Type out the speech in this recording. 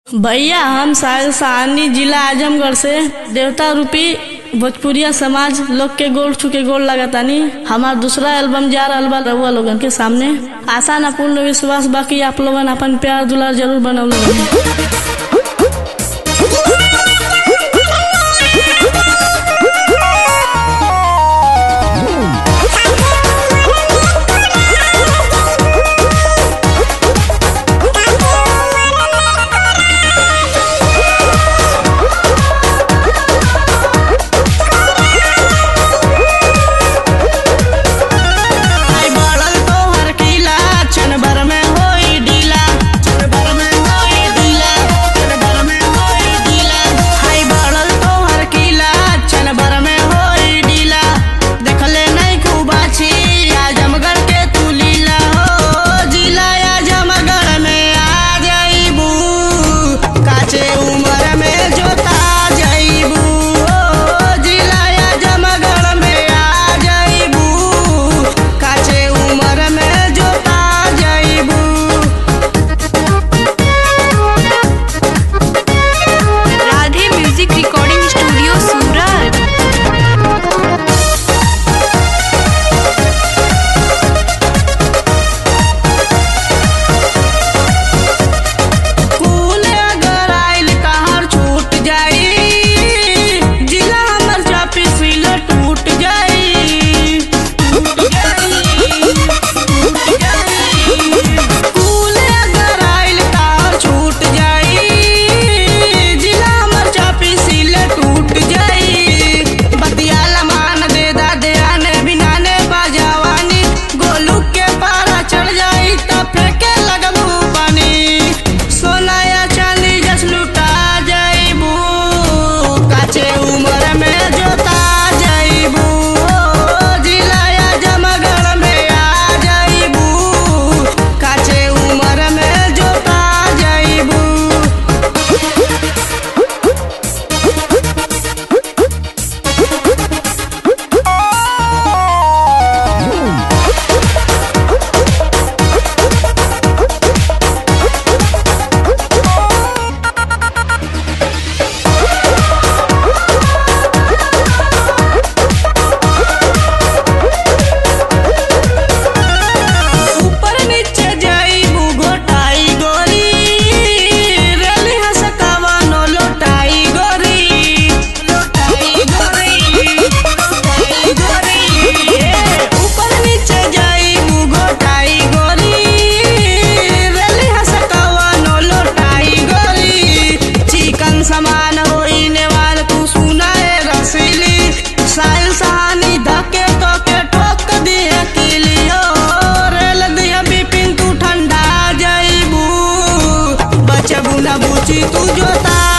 भैया हम साहिल सहानी जिला आजमगढ़ से देवता रूपी भोजपुरिया समाज लोग के गोल छुके गोल लगातानी हमार दूसरा एल्बम जा रहल बा रउआ लोगन के सामने आशा ना पूर्ण विश्वास बाकी आप लोगन अपन प्यार दुलार जरूर बनौले रही आई बढ़ल तोहर किला क्षण भर में होई ढीला क्षण भर में होई ढीला क्षण भर में होई ढीला आई बढ़ल तोहर किला क्षण भर में होई ढीला देखले नहीं खूब अच्छी आजमगढ़ के तू लीला हो जिला आजमगढ़ में आ जाइबू काचे उम्र में जोता जाइबू हो जिला आजमगढ़ में आ जाइबू काचे उम्र में जोता जाइबू Radhe music recording studio Surat कूल अगर आइल कहर छूट जाई जिला हमर चापी सिल टूट जाई टूट जाई टूट जाई कूल अगर आइल कहर छूट जाई जिला हमर चापी सिल टूट जाई बतियाला मान दे दा दे आने बिना ने बजावानी गोलू के पारा चढ़ जाई त फेंके लगबू पानी सोना या चांदी जस लुटा जाइबू काचे उम्र में जोता जाइबू जिला या जमगढ़ में आ जाइबू काचे उम्र में जोता जाइबू ऊपर नीचे जाइबू घोटाई गोरी रेली हसकावा नो लोटाई गोरी लोटाई गोरी लोटाई गोरी ए, ऊपर नीचे जाइबू घोटाई गोरी रेली हसकावा नो लोटाई गोरी चिकन समान होई नेवाल तू सुनाए रसीली साइल सहानी धके तो के ठोक दिए किलियो रेल दिया बिपिन तू ठंडा जाइबू बचबू ना बुची तू जोता